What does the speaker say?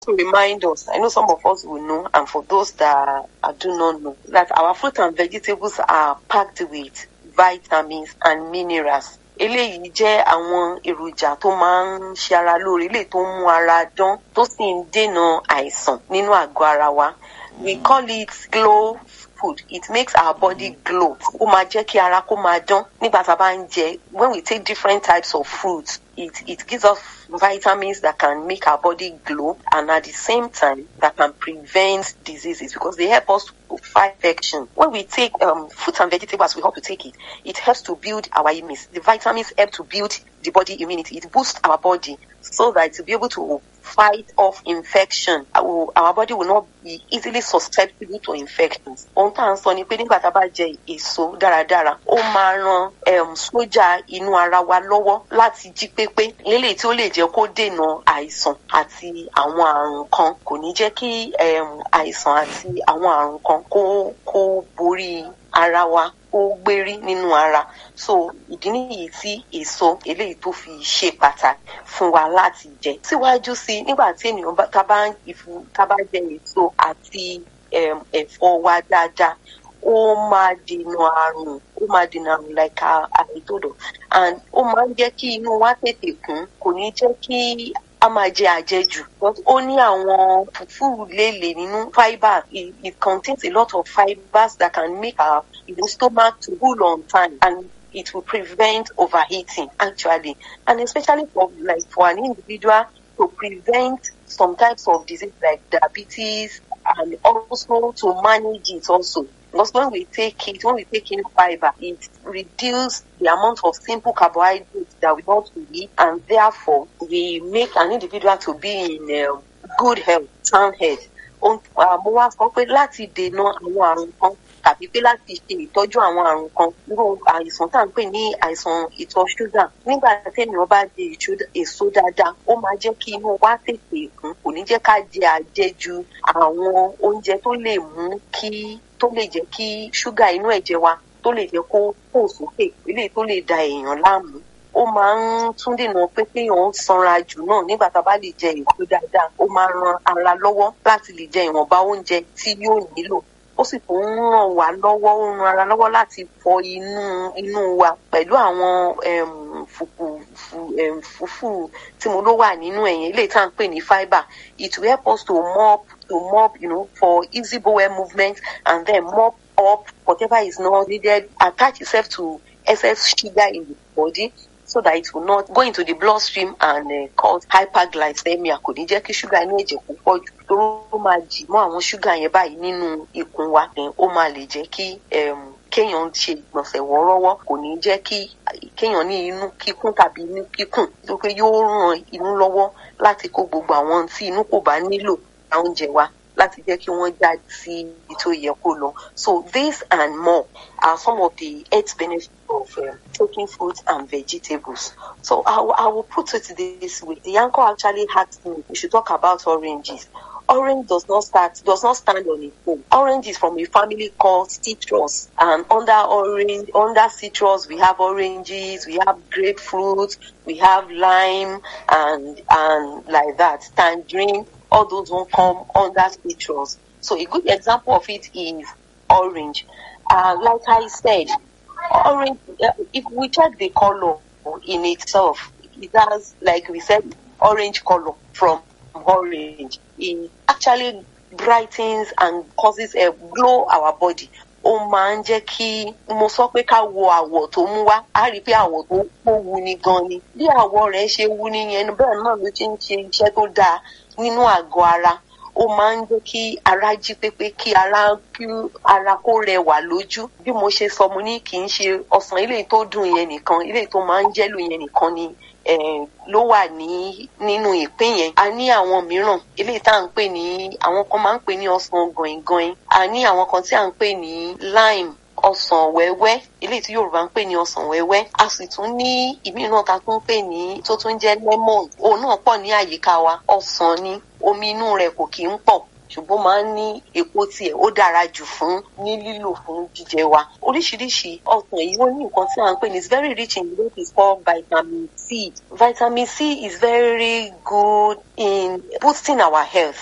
to remind us, I know some of us will know, and for those that uh, do not know, that our fruit and vegetables are packed with vitamins and minerals. eléyìí jẹ́ àwọn èròjà tó máa ń ṣe ara lóore eléyìí tó ń mú ara dán tó sì ń dènà àìsàn nínú àgọ́ ara wa we call it glow food it makes our body glow ó máa jẹ́ kí ara kó máa dán nígbà tá a bá ń jẹ when we take different types of fruits it it gives us vitamins that can make our body glow and at the same time that can prevent diseases because they help us to fight infection. When we take um, fruits and vegetables, we have to take it. It helps to build our immunity. The vitamins help to build the body immunity. It boosts our body so that to be able to fight off infection, our, our body will not be easily susceptible to infections. Ohun tá à ń sọ ni pé nígbà tá a bá jẹ èso dáradára, ó máa ran um, sójà inú ara wa lọ́wọ́ láti jí pépé. Lélẹ̀ tí ó lè jẹ́ kó dènà àìsàn àti àwọn àrùn kan. Kò ní jẹ́ kí um, àìsàn àti àwọn àrùn kan kó kó borí ara wa kó gbérí nínú ara so ìdí nìyí tí èso eléyìí tó fi ṣe pàtàkì fún wa láti jẹ síwájú sí nígbà tí ènìyàn bá tá bá ìfú tá bá jẹ èso àti ẹ̀fọ́ wa dáadáa ó máa dènà àrùn ó máa dènà àrùn like àìtòdò and ó máa ń jẹ́ kí inú wa tètè kún kò ní jẹ́ kí a máa jẹ àjẹjù ó ní àwọn fùfú léèlè nínú fibre it, it contains a lot of fibres that can make our you know, stomach to cool on time and it will prevent overheating actually and especially for like for an individual to prevent some types of disease like diabetes and also to manage it also because when we take it, when we take in fiber, it reduces the amount of simple carbohydrates that we want to eat, and therefore we make an individual to be in um, good health, sound health. mo wá sọ pé láti dènà àwọn àrùn kan tàbí pé láti ṣe ìtọ́jú àwọn àrùn kan irú àìsàn tá à ń pè ní àìsàn ìtọ̀ ṣúgà nígbà téèyàn bá jẹ èso dáadáa ó máa jẹ́ kí inú wa tètè kún kò ní jẹ́ ká jẹ àjẹjù àwọn oúnjẹ tó lè mú kí tó lè jẹ́ kí ṣúgà inú ẹ̀jẹ̀ wa tó lè jẹ́ kó pò sókè eléyìí tó lè da èèyàn láàmú ó máa ń tún dènà pé kéèyàn sanra jù náà nígbà tá a bá lè jẹ èso dáadáa ó máa ran ara lọ́wọ́ láti lè jẹ ìwọ̀nba oúnjẹ tí yóò nílò ó sì tún ń ràn wá lọ́wọ́ ó ń ran ara lọ́wọ́ láti fọ inú inú wa pẹ̀lú àwọn fùfú tí mo ló wà nínú ẹ̀yìn eléyìí tá à ń pè ní fibre it will help us to mop to mop you know for easy bowel movement and then mop up whatever is not needed attach itself to excess sugar in the body so that it will not go into the bloodstream and uh, cause hyperglycemia kò ní jẹ́ kí ṣúgà inú ẹ̀jẹ̀ kó pọ̀ jù tó ó máa jì mọ́ àwọn ṣúgà yẹn báyìí nínú ikùn wa ó máa lè jẹ́ kí kéèyàn ṣe ìgbọ̀nsẹ̀ wọ́ọ́rọ́wọ́ kò ní jẹ́ kí kéèyàn ní inú kíkún tàbí inú kíkùn tó pé yóò ran inú lọ́wọ́ láti kó gbogbo àwọn tí inú kò bá nílò oúnjẹ wa láti jẹ́ kí wọ́n já sí ibi tó yẹ kó lọ. So this and more are some of the health benefits of um, taking fruits and vegetables. So I, I will put it this way. The anchor actually asked me we should talk about oranges. Orange does not start does not stand on its own. Orange is from a family called citrus, and under orange under citrus we have oranges, we have grapefruit, we have lime, and and like that tangerine all those won't come under citrus. So a good example of it is orange. Uh, like I said, orange, uh, if we check the color in itself, it has, like we said, orange color from orange. It actually brightens and causes a glow our body. ó máa ń jẹ́ kí mo sọ pé ká wo àwọ̀ tó mú wá á rí i pé àwọ̀ tó kó wu ni gan ni bí àwọ̀ rẹ̀ ṣe wu ni yẹn bẹ́ẹ̀ náà ló ti ń ṣe iṣẹ́ tó dáa nínú àgọ́ ara ó máa ń jẹ́ kí ara jí pépé kí ara kí ara kó rẹwà lójú bí mo ṣe sọ mo ní kì í ṣe ọsàn eléyìí tó dùn yẹn nìkan eléyìí tó máa ń jẹ́lò yẹn nìkan ni ló wà ní nínú ìpín yẹn a ní àwọn mìíràn eléyìí tá à ń pè ní àwọn kan máa ń pè ní ọsàn gọ̀ìngọ̀ìn a ní àwọn kan tí à ń pè ní lime ọsàn wẹ́wẹ́ eléyìí tí yorùbá ń pè ní ọsàn wẹ́wẹ́ a sì tún ní ìmí náà ta tún pè ní tó tún jẹ́ lemon òun náà pọ̀ ní àyíká wa ọsàn ni omi inú rẹ̀ kò kí ń pọ̀ ṣùgbọ́n máa ń ní epo tiẹ̀ ó dára jù fún ní lílò fún jíjẹ wa oríṣiríṣi ọsàn yìí ó ní nǹkan tí à ń pè ní it's very rich in what is called vitamin C vitamin C is very good in boosting our health